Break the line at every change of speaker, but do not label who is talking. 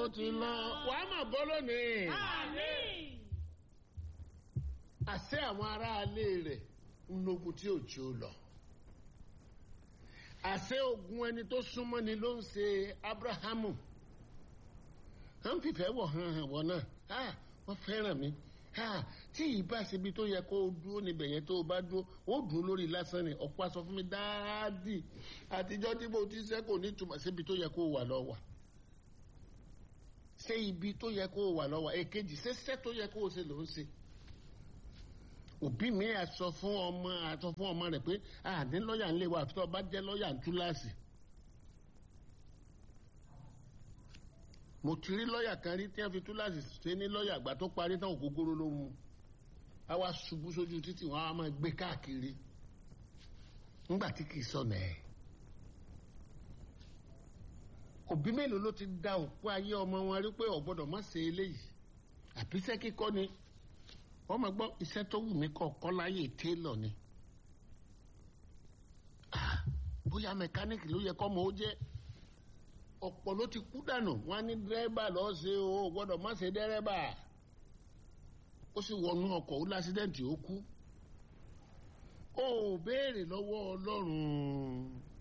ti lọ wàá mà bọ́ lónìí.
Àmín.
àṣẹ àwọn aráalé rẹ̀ ń lógun tí ò jí ó lọ. àṣẹ ogun ẹni tó súnmọ́ ni ló ń ṣe abrahamu. à ń fìfẹ́ wọ̀ hàn hàn wọ̀ náà ah, wọ́n fẹ́ràn mi ah, tí ìbá ṣebi tó yẹ kó o dúró níbẹ̀ yẹn tó o bá dúró ó dùn lórí lásán ni ọ̀pọ̀ aṣọ fún mi dáàdì àtijọ́ tí mo ti ṣẹ́ kò ní túmọ̀ síbi tó yẹ kó o wà lọ́wọ́ ṣé ibi tó yẹ kó o wà lọ́wọ́ èkejì ṣẹ́ṣẹ́ tó yẹ kó o ṣe ló ń ṣe òbí mi à sọ fún ọmọ àsọ fún ọmọ rẹ pé àní lọ́ọ̀yà ńlẹ̀ wa àfi tó bá jẹ́ lọ́ọ̀yà ń túláàsì. mo ti rí lọ́ọ̀yà kan rí tí wọ́n fi túláàsì ṣe ní lọ́ọ̀yà àgbà tó parí tán ògógóró ló mu a wá ṣubú sójú títì wọn á máa gbé káàkiri ńgbà tí kì í sọnà ẹ̀. òbí mélòó ló ti da òpó ayé ọmọ wọn rí pé ò gbọ́dọ̀ má ṣe eléyìí àbíṣẹ́ kíkọ́ ni wọ́n máa gbọ́ iṣẹ́ tó wù mí kọ́ kọ́ láyé télọ̀ ni Ah, bóyá mẹkáníìkì ló yẹ kọ́ mọ́ ó jẹ́ ọ̀pọ̀ ló ti kú dànù wọ́n á ní dírẹ́bà lọ́ọ́ ṣe o ò gbọ́dọ̀ má ṣe dírẹ́bà ó sì wọnú ọkọ̀ ó lásídẹ̀ǹtì ó kú ó béèrè lọ́wọ́ ọlọ́run